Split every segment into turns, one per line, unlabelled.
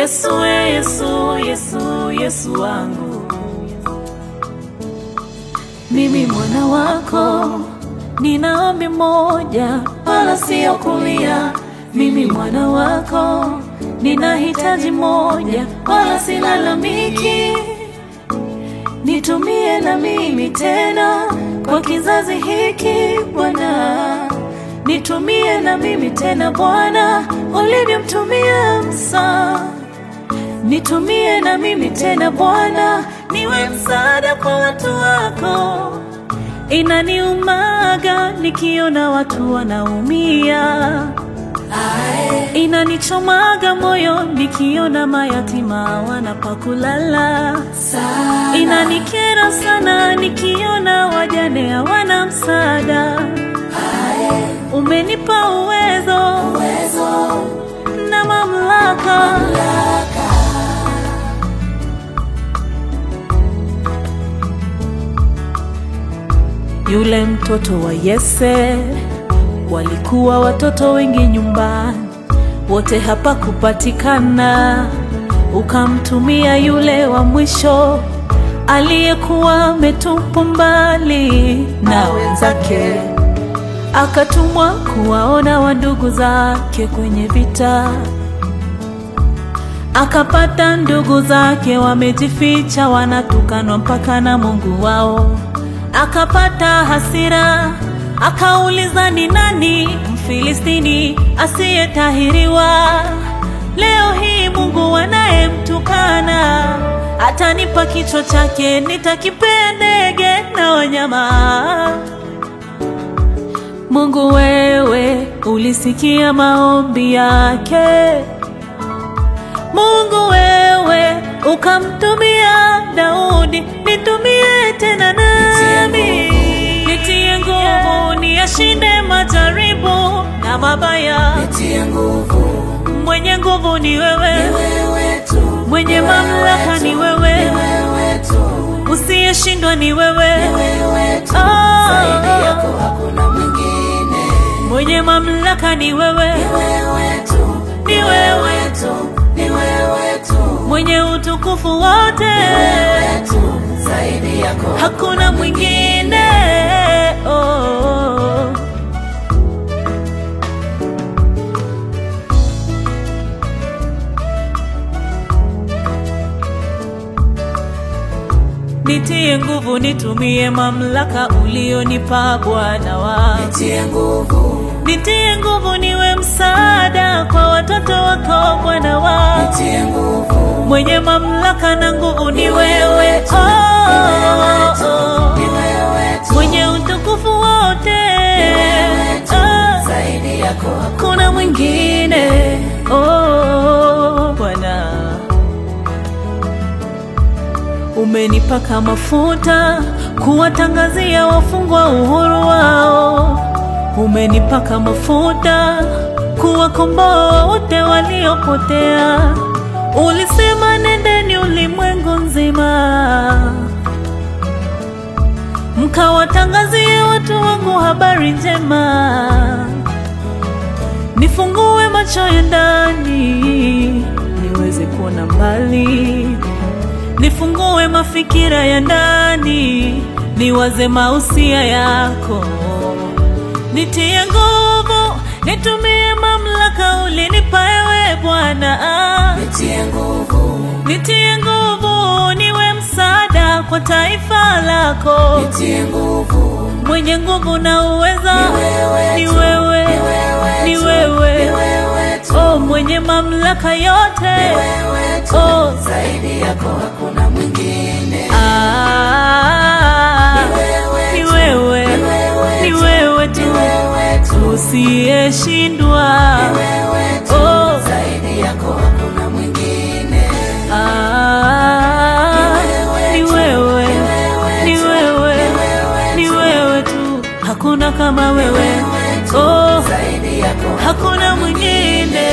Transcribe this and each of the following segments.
Yesu, we Yesu, Yesu, Yesu wangu, mimi mwana wako, nina ombi moja, wala sio kulia. Mimi mwana wako, nina hitaji moja, wala silalamiki. Nitumie na mimi tena kwa kizazi hiki Bwana, nitumie na mimi tena Bwana, ulivyomtumia Musa. Nitumie na mimi tena Bwana, niwe msaada kwa watu wako. Inaniumaga nikiona watu wanaumia, inanichomaga moyo nikiona mayatima wanapakulala, inanikera sana nikiona wajane hawana msaada. Umenipa uwezo, na mamlaka, Yule mtoto wa Yese, walikuwa watoto wengi nyumbani, wote hapa kupatikana. Ukamtumia yule wa mwisho aliyekuwa ametupwa mbali na wenzake, akatumwa kuwaona wandugu zake kwenye vita. Akapata ndugu zake wamejificha, wanatukanwa mpaka na Mungu wao. Akapata hasira, akauliza ni nani Mfilistini asiyetahiriwa? Leo hii Mungu anayemtukana atanipa kichwa chake, nitakipea ndege na wanyama. Mungu wewe ulisikia maombi yake. Mungu wewe ukamtumia Daudi, nitumie tena nami, nitie nguvu niyashinde majaribu na mabaya.
Nitie nguvu,
Mwenye nguvu ni wewe,
wewe tu,
mwenye mamlaka ni wewe,
wewe tu,
usiyeshindwa ni wewe,
wewe tu.
Ah.
Zaidi yako hakuna mwingine.
mwenye mamlaka ni wewe,
Wewe tu,
ni wewe,
wewe tu, ni wewe tu,
mwenye utukufu wote,
wewe tu. Zaidi yako
hakuna mwingine. Oh. Nitie nguvu, nitumie mamlaka ulionipa Bwana wangu.
Nitie nguvu,
Nitie nguvu, niwe msaada kwa watoto wako Bwana wangu.
nitie nguvu,
Mwenye mamlaka na nguvu ni wewe,
tu,
oh,
ni
oh.
wewe tu,
Mwenye utukufu wote,
wewe tu.
Ah,
Zaidi yako hakuna
kuna mwingine oh, Bwana umenipaka mafuta kuwatangazia wafungwa uhuru wao, umenipaka mafuta kuwakomboa wote waliopotea. Ulisema nendeni ulimwengu nzima, mkawatangazie watu wangu habari njema. Nifungue macho ya ndani niweze kuona mbali, nifungue mafikira ya ndani niwaze mausia yako. Nitie nguvu, nitumie mamlaka ulinipa ewe Bwana.
Nitie nguvu,
Nitie nguvu, niwe msaada kwa taifa lako.
nitie nguvu,
Mwenye nguvu na uweza
wewe
ni
tu,
wewe,
wewe
ni
tu,
wewe.
ni wewe tu,
Oh, mwenye mamlaka yote
wewe tu.
oh.
Zaidi yako hakuna mwingine.
Ah,
Wewe
ni
tu,
wewe,
wewe
ni
tu,
wewe
ni
tu
wewe tu,
usiyeshindwa.
wewe tu.
Oh,
Zaidi yako hakuna mwingine.
ah, ni wewe, ni wewe, ni wewe tu, hakuna kama wewe. Oh,
Zaidi yako
hakuna mwingine,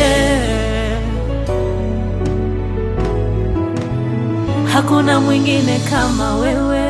hakuna mwingine kama wewe.